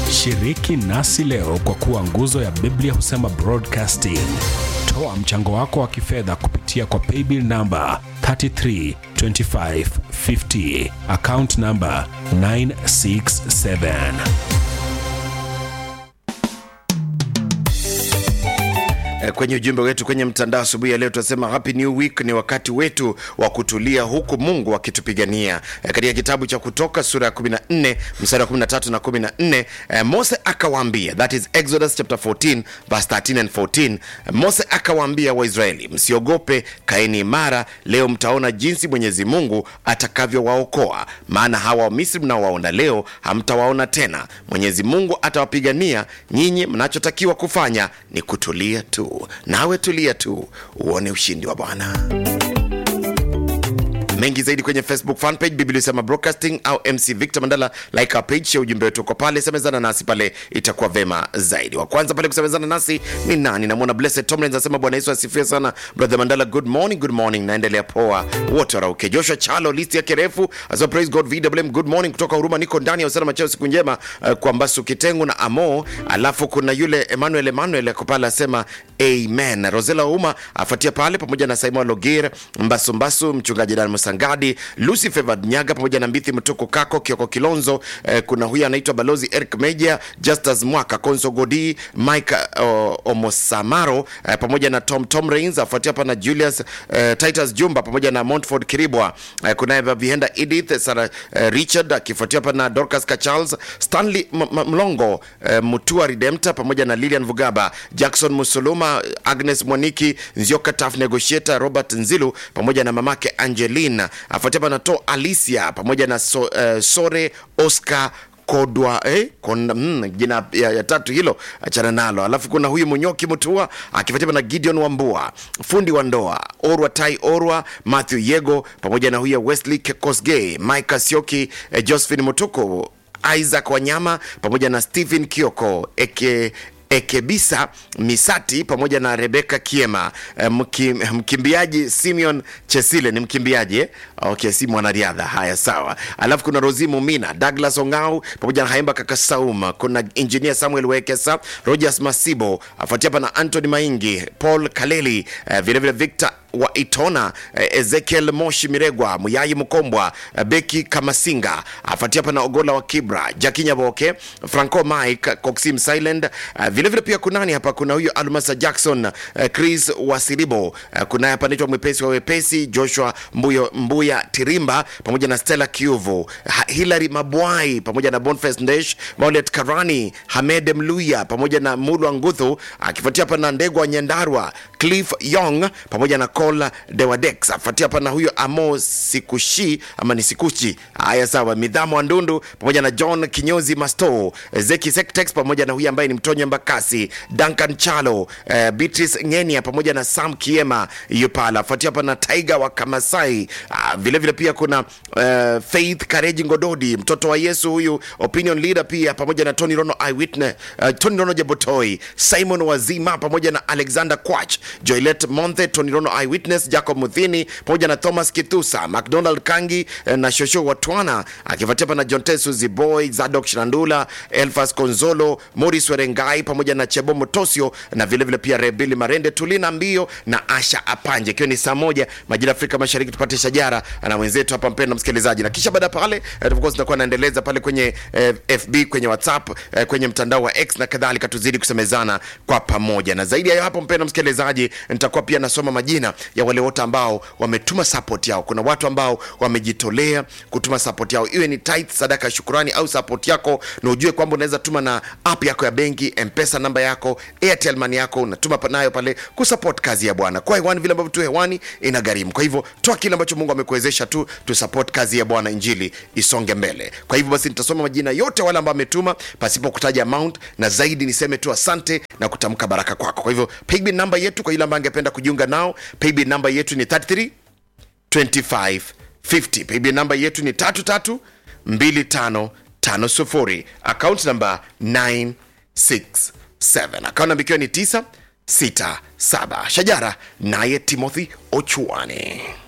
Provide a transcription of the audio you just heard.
Shiriki nasi leo kwa kuwa nguzo ya Biblia husema broadcasting. Toa mchango wako wa kifedha kupitia kwa paybill namba 332550 account namba 967. Eh, kwenye ujumbe wetu kwenye mtandao asubuhi ya leo tunasema happy new week ni wakati wetu wa kutulia huku mungu akitupigania eh, katika kitabu cha kutoka sura ya 14 mstari wa 13 na 14 eh, mose akawaambia that is exodus chapter 14 verse 13 and 14 eh, mose akawaambia waisraeli msiogope kaeni imara leo mtaona jinsi mwenyezi mungu atakavyowaokoa maana hawa wamisri mnaowaona leo hamtawaona tena mwenyezi mungu atawapigania nyinyi mnachotakiwa kufanya ni kutulia tu nawe tulia tu uone ushindi wa bwana mengi zaidi kwenye facebook fanpage biblia sema broadcasting au mc victor mandala like our page share ujumbe wetu uko pale semezana nasi pale itakuwa vema zaidi wa kwanza pale kusemezana nasi ni nani namwona blessed tomlins anasema bwana yesu asifiwe sana brother mandala good morning good morning naendelea poa wote warauke joshua chalo listi yake refu asema praise god vwm good morning kutoka huruma niko ndani ya usalama cheo siku njema uh, kwa mbasu kitengu na amo alafu kuna yule emmanuel emmanuel ako pale asema amen rosela uma afuatia pale pamoja na simon logir mbasumbasu mchungaji dan musangadi lucy favored nyaga pamoja na mbithi mtuku kako kioko kilonzo eh, kuna huyu anaitwa balozi eric meja justus mwaka konso godi mike uh, omosamaro eh, pamoja na tom tom rains afuatia hapa na julius eh, titus jumba pamoja na montford kiribwa eh, kunaye vihenda edith sara eh, richard akifuatia hapa na dorcas kacharles stanley M- M- mlongo eh, mutua redempta pamoja na lilian vugaba jackson musuluma agnes mwaniki nzioka taf negotiator robert nzilu pamoja na mamake angelina afuatia hapa na to alicia pamoja na so, uh, sore oscar kodwa eh, konda, mm, jina ya, ya tatu hilo achana nalo alafu kuna huyu munyoki mutua akifuatiwa na gideon wambua fundi wa ndoa orwa tai orwa matthew yego pamoja na huyu wesley kosgey mike asioki eh, josephine mutuku isaac wanyama pamoja na stephen kioko eke ekebisa misati pamoja na rebeka kiema eh, mki, mkimbiaji simeon chesile ni mkimbiaji eh? okay si mwanariadha haya sawa alafu kuna rosi mumina douglas ongau pamoja na haimba kakasauma kuna engineer samuel wekesa rogers masibo afuatia hapa na antony maingi paul kaleli eh, vilevile victor wa itona eh, ezekiel moshi miregwa muyai mkombwa eh, beki kamasinga afuatia hapa na ogola wa kibra jakinya boke franco mike coxim silent eh, vilevile pia kunani hapa kuna huyu almasa jackson eh, chris wasiribo eh, kunaye hapa naitwa mwepesi wa wepesi joshua mbuyo, mbuya tirimba pamoja na stella kiuvu Ha- hilary mabwai pamoja na bonfes ndesh maulet karani hamed mluya pamoja na mulwa nguthu akifuatia hapa na ndegwa nyandarwa cliff yong pamoja na col dewadex afuatia hapa na huyo amo sikushi ama ni sikuchi haya sawa midhamo wa ndundu pamoja na john kinyozi masto zeki sectex pamoja na huyu ambaye ni mtonyo mbakasi duncan chalo uh, beatrice ngenia pamoja na sam kiema yupala afuatia hapa na tiger wa kamasai uh, vile vile pia kuna uh, faith kareji ngododi mtoto wa yesu huyu opinion leader pia pamoja na tony rono eyewitness uh, tony rono jebotoi simon wazima pamoja na alexander quach joilet monthe tony rono eyewitness jacob muthini pamoja na thomas kithusa mcdonald kangi eh, na shosho watwana akifuatia hapa na john tesu ziboy zadok shrandula elfas konzolo moris werengai pamoja na chebo motosio na vilevile vile pia rebili marende tulina mbio na asha apanje ikiwa ni saa moja majira ya afrika mashariki tupate shajara na wenzetu hapa mpendo msikilizaji na kisha baada ya pale eh, of course tunakuwa naendeleza pale kwenye eh, fb kwenye whatsapp eh, kwenye mtandao wa x na kadhalika tuzidi kusemezana kwa pamoja na zaidi ya hayo hapo mpendo msikilizaji nitakuwa pia nasoma majina ya wale wote ambao wametuma support yao kuna watu ambao wamejitolea kutuma support yao iwe ni tithe sadaka ya shukurani au support yako na ujue kwamba unaweza tuma na app yako ya benki mpesa namba yako airtel money yako unatuma pa- nayo pale kusupport kazi ya bwana kwa hewani vile ambavyo tu hewani ina gharimu kwa hivyo toa kile ambacho mungu amekuwezesha tu tu support kazi ya bwana injili isonge mbele kwa hivyo basi nitasoma majina yote wale ambao ametuma pasipo kutaja amount na zaidi niseme tu asante na kutamka baraka kwako kwa hivyo paybill namba yetu kwa yule ambaye angependa kujiunga nao paybill namba yetu ni 33 25 50 paybill namba yetu ni 33 25 50 account namba 967 account namba ikiwa ni 967 shajara naye timothy ochuane